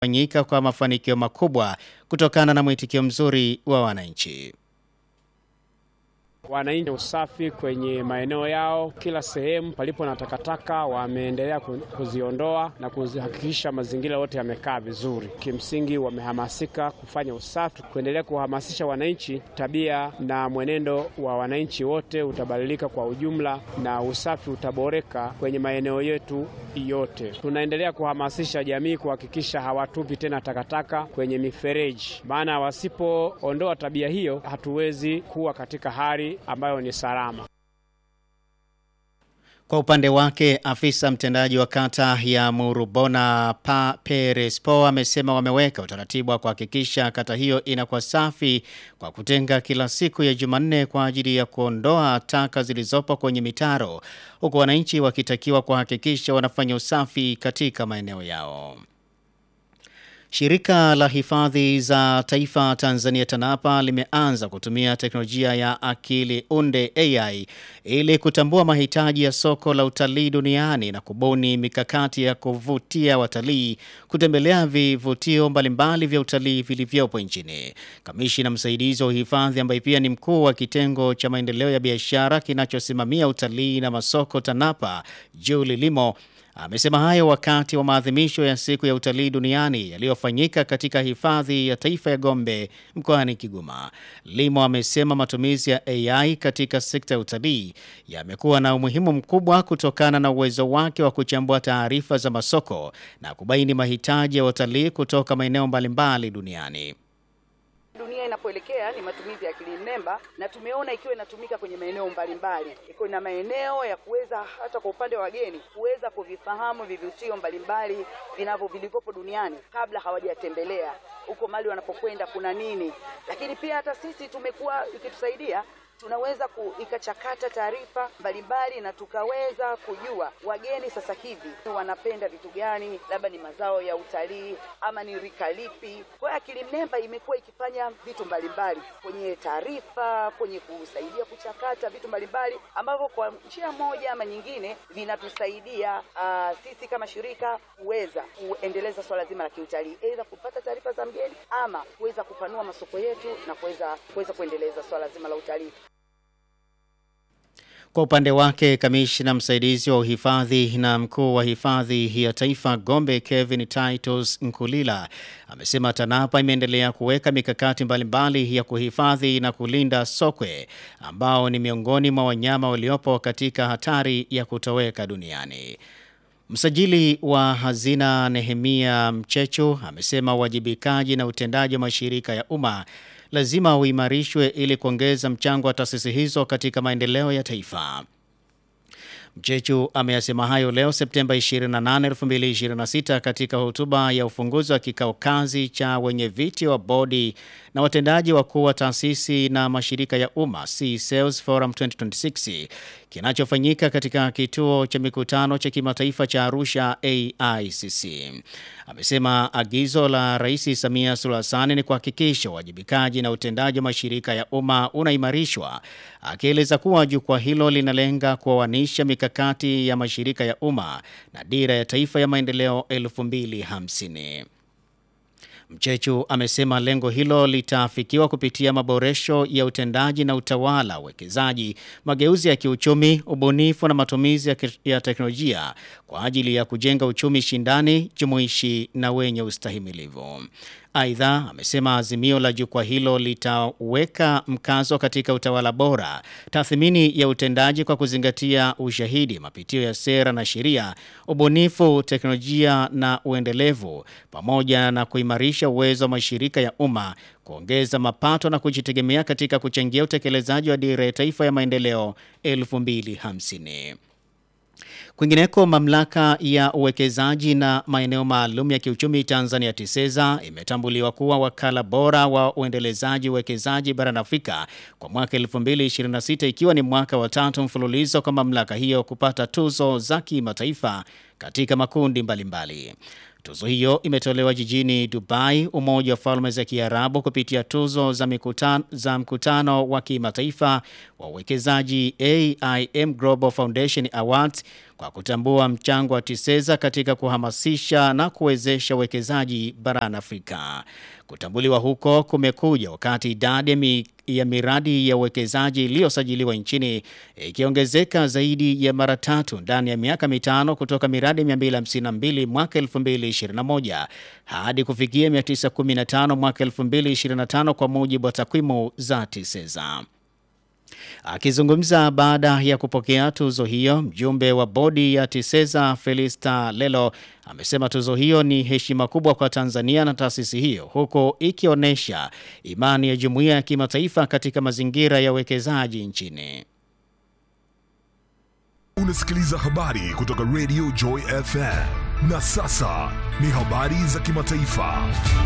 fanyika kwa mafanikio makubwa kutokana na mwitikio mzuri wa wananchi. Wananchi usafi kwenye maeneo yao, kila sehemu palipo na takataka wameendelea kuziondoa na kuzihakikisha mazingira yote yamekaa vizuri. Kimsingi wamehamasika kufanya usafi, kuendelea kuhamasisha wananchi. Tabia na mwenendo wa wananchi wote utabadilika kwa ujumla na usafi utaboreka kwenye maeneo yetu yote. Tunaendelea kuhamasisha jamii kuhakikisha hawatupi tena takataka kwenye mifereji, maana wasipoondoa tabia hiyo hatuwezi kuwa katika hali ambayo ni salama. Kwa upande wake afisa mtendaji wa kata ya Murubona pa Perespo amesema wameweka utaratibu wa kuhakikisha kata hiyo inakuwa safi kwa kutenga kila siku ya Jumanne kwa ajili ya kuondoa taka zilizopo kwenye mitaro huku wananchi wakitakiwa kuhakikisha wanafanya usafi katika maeneo yao. Shirika la hifadhi za taifa Tanzania TANAPA limeanza kutumia teknolojia ya akili unde AI ili kutambua mahitaji ya soko la utalii duniani na kubuni mikakati ya kuvutia watalii kutembelea vivutio mbalimbali vya utalii vilivyopo nchini. Kamishina msaidizi wa uhifadhi ambaye pia ni mkuu wa kitengo cha maendeleo ya biashara kinachosimamia utalii na masoko TANAPA, Julie Limo Amesema hayo wakati wa maadhimisho ya siku ya utalii duniani yaliyofanyika katika hifadhi ya taifa ya Gombe mkoani Kigoma. Limo amesema matumizi ya AI katika sekta ya utalii yamekuwa na umuhimu mkubwa kutokana na uwezo wake wa kuchambua taarifa za masoko na kubaini mahitaji ya watalii kutoka maeneo mbalimbali duniani. Dunia inapoelekea ni matumizi ya akili mnemba, na tumeona ikiwa inatumika kwenye maeneo mbalimbali, iko na maeneo ya kuweza hata kwa upande wa wageni kuweza kuvifahamu vivutio mbalimbali vinavyo vilivyopo duniani kabla hawajatembelea huko mali wanapokwenda kuna nini. Lakini pia hata sisi tumekuwa ikitusaidia tunaweza ikachakata taarifa mbalimbali na tukaweza kujua wageni sasa hivi wanapenda vitu gani, labda ni mazao ya utalii ama ni rika lipi. Kwa hiyo akili mnemba imekuwa ikifanya vitu mbalimbali kwenye taarifa, kwenye kusaidia kuchakata vitu mbalimbali ambavyo kwa njia moja ama nyingine vinatusaidia uh, sisi kama shirika kuweza kuendeleza swala zima la kiutalii, aidha kupata taarifa za mgeni ama kuweza kupanua masoko yetu na kuweza kuweza kuendeleza swala zima la utalii. Kwa upande wake kamishna msaidizi wa uhifadhi na mkuu wa hifadhi ya taifa Gombe Kevin Titus Nkulila amesema TANAPA imeendelea kuweka mikakati mbalimbali ya kuhifadhi na kulinda sokwe ambao ni miongoni mwa wanyama waliopo katika hatari ya kutoweka duniani. Msajili wa hazina Nehemia Mchechu amesema uwajibikaji na utendaji wa mashirika ya umma lazima uimarishwe ili kuongeza mchango wa taasisi hizo katika maendeleo ya taifa. Mchechu ameyasema hayo leo Septemba 28, 2026 katika hotuba ya ufunguzi wa kikao kazi cha wenye viti wa bodi na watendaji wakuu wa taasisi na mashirika ya umma C Sales Forum 2026 kinachofanyika katika kituo cha mikutano cha kimataifa cha Arusha AICC. Amesema agizo la Rais Samia Suluhu Hassan ni kuhakikisha uwajibikaji na utendaji wa mashirika ya umma unaimarishwa, akieleza kuwa jukwaa hilo linalenga kuoanisha mikakati ya mashirika ya umma na dira ya taifa ya maendeleo 2050. Mchechu amesema lengo hilo litaafikiwa kupitia maboresho ya utendaji na utawala, uwekezaji, mageuzi ya kiuchumi, ubunifu na matumizi ya teknolojia kwa ajili ya kujenga uchumi shindani, jumuishi na wenye ustahimilivu. Aidha, amesema azimio la jukwaa hilo litaweka mkazo katika utawala bora, tathmini ya utendaji kwa kuzingatia ushahidi, mapitio ya sera na sheria, ubunifu, teknolojia na uendelevu, pamoja na kuimarisha uwezo wa mashirika ya umma kuongeza mapato na kujitegemea katika kuchangia utekelezaji wa dira ya taifa ya maendeleo 2050. Kwingineko, mamlaka ya uwekezaji na maeneo maalum ya kiuchumi Tanzania TISEZA imetambuliwa kuwa wakala bora wa uendelezaji uwekezaji barani Afrika kwa mwaka 2026 ikiwa ni mwaka wa tatu mfululizo kwa mamlaka hiyo kupata tuzo za kimataifa katika makundi mbalimbali. Tuzo hiyo imetolewa jijini Dubai, Umoja wa Falme za Kiarabu, kupitia tuzo za, mkutano, za mkutano wa kimataifa wa uwekezaji AIM Global Foundation Awards kwa kutambua mchango wa TISEZA katika kuhamasisha na kuwezesha uwekezaji barani Afrika. Kutambuliwa huko kumekuja wakati idadi mi, ya miradi ya uwekezaji iliyosajiliwa nchini ikiongezeka zaidi ya mara tatu ndani ya miaka mitano kutoka miradi 252 mwaka 2021 hadi kufikia 915 mwaka 2025 kwa mujibu wa takwimu za TISEZA. Akizungumza baada ya kupokea tuzo hiyo, mjumbe wa bodi ya TISEZA Felista Lelo amesema tuzo hiyo ni heshima kubwa kwa Tanzania na taasisi hiyo, huku ikionyesha imani ya jumuiya ya kimataifa katika mazingira ya uwekezaji nchini. Unasikiliza habari kutoka Radio Joy FM, na sasa ni habari za kimataifa.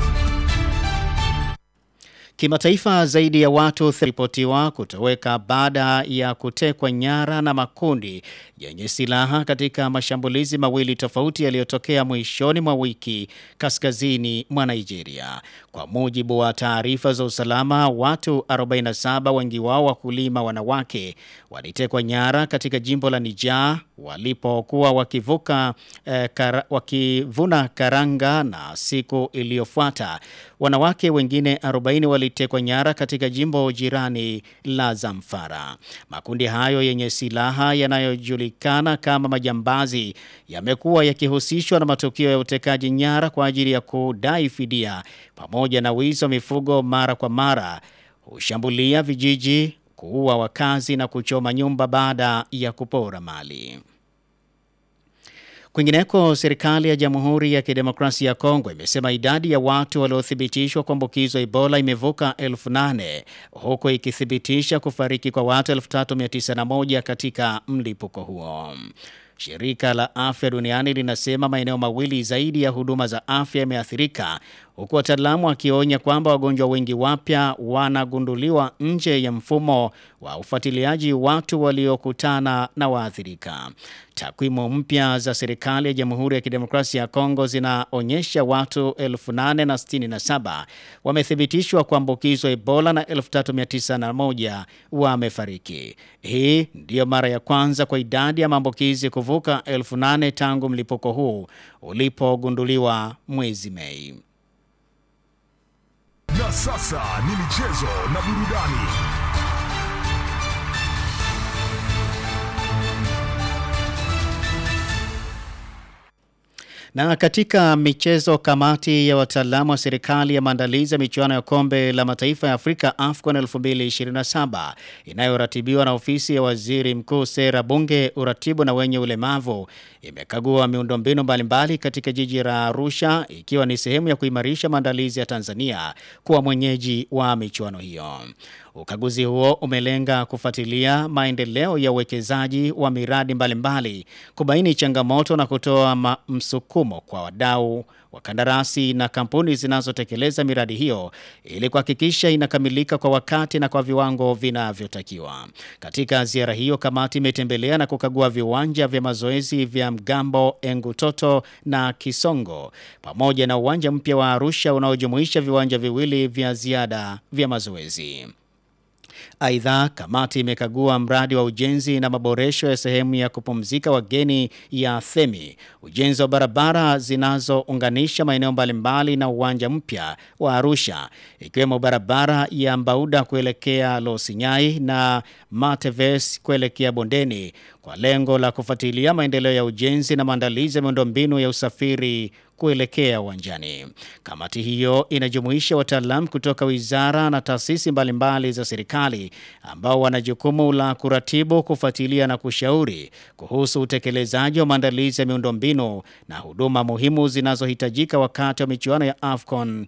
Kimataifa, zaidi ya watu ripotiwa kutoweka baada ya kutekwa nyara na makundi yenye silaha katika mashambulizi mawili tofauti yaliyotokea mwishoni mwa wiki kaskazini mwa Nigeria. Kwa mujibu wa taarifa za usalama, watu 47 wengi wao wakulima wanawake walitekwa nyara katika jimbo la Niger walipokuwa wakivuka eh, kara, wakivuna karanga na siku iliyofuata wanawake wengine 40 walitekwa nyara katika jimbo jirani la Zamfara. Makundi hayo yenye silaha yanayojulikana kama majambazi yamekuwa yakihusishwa na matukio ya utekaji nyara kwa ajili ya kudai fidia pamoja na wizi wa mifugo mara kwa mara, hushambulia vijiji, kuua wakazi na kuchoma nyumba baada ya kupora mali. Kwingineko, serikali ya Jamhuri ya Kidemokrasia ya Kongo imesema idadi ya watu waliothibitishwa kuambukizwa Ebola imevuka elfu nane huku ikithibitisha kufariki kwa watu 3901 katika mlipuko huo. Shirika la Afya Duniani linasema maeneo mawili zaidi ya huduma za afya yameathirika huku wataalamu wakionya kwamba wagonjwa wengi wapya wanagunduliwa nje ya mfumo wa ufuatiliaji watu waliokutana na waathirika. Takwimu mpya za serikali ya Jamhuri ya Kidemokrasia ya Kongo zinaonyesha watu 867 wamethibitishwa kuambukizwa Ebola na 3901 wamefariki. Hii ndiyo mara ya kwanza kwa idadi ya maambukizi kuvuka 8000 tangu mlipuko huu ulipogunduliwa mwezi Mei. Na sasa ni michezo na burudani. Na katika michezo, kamati ya wataalamu wa serikali ya maandalizi ya michuano ya kombe la mataifa ya Afrika AFCON 2027 inayoratibiwa na ofisi ya waziri mkuu, sera, bunge, uratibu na wenye ulemavu imekagua miundombinu mbalimbali katika jiji la Arusha, ikiwa ni sehemu ya kuimarisha maandalizi ya Tanzania kuwa mwenyeji wa michuano hiyo. Ukaguzi huo umelenga kufuatilia maendeleo ya uwekezaji wa miradi mbalimbali mbali, kubaini changamoto na kutoa msukumo kwa wadau, wakandarasi na kampuni zinazotekeleza miradi hiyo ili kuhakikisha inakamilika kwa wakati na kwa viwango vinavyotakiwa. Katika ziara hiyo, kamati imetembelea na kukagua viwanja vya mazoezi vya Mgambo, Engutoto na Kisongo pamoja na uwanja mpya wa Arusha unaojumuisha viwanja viwili vya ziada vya mazoezi. Aidha, kamati imekagua mradi wa ujenzi na maboresho ya sehemu ya kupumzika wageni ya Themi, ujenzi wa barabara zinazounganisha maeneo mbalimbali na uwanja mpya wa Arusha, ikiwemo barabara ya Mbauda kuelekea Losinyai na Mateves kuelekea Bondeni kwa lengo la kufuatilia maendeleo ya ujenzi na maandalizi ya miundombinu ya usafiri kuelekea uwanjani. Kamati hiyo inajumuisha wataalamu kutoka wizara na taasisi mbalimbali za serikali ambao wana jukumu la kuratibu, kufuatilia na kushauri kuhusu utekelezaji wa maandalizi ya miundombinu na huduma muhimu zinazohitajika wakati wa michuano ya AFCON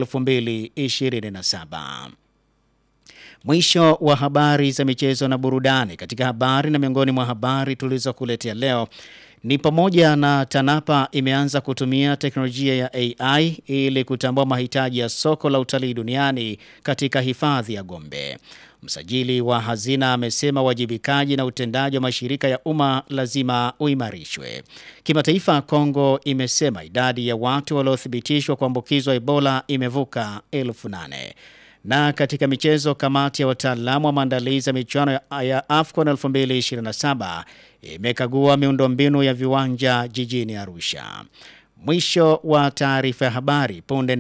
2027. Mwisho wa habari za michezo na burudani. Katika habari na miongoni mwa habari tulizokuletea leo ni pamoja na TANAPA imeanza kutumia teknolojia ya AI ili kutambua mahitaji ya soko la utalii duniani katika hifadhi ya Gombe. Msajili wa hazina amesema uwajibikaji na utendaji wa mashirika ya umma lazima uimarishwe. Kimataifa, Kongo imesema idadi ya watu waliothibitishwa kuambukizwa Ebola imevuka elfu nane. Na katika michezo, kamati ya wataalamu wa maandalizi ya michuano ya, ya AFCON 2027 imekagua miundombinu ya viwanja jijini Arusha. Mwisho wa taarifa ya habari punde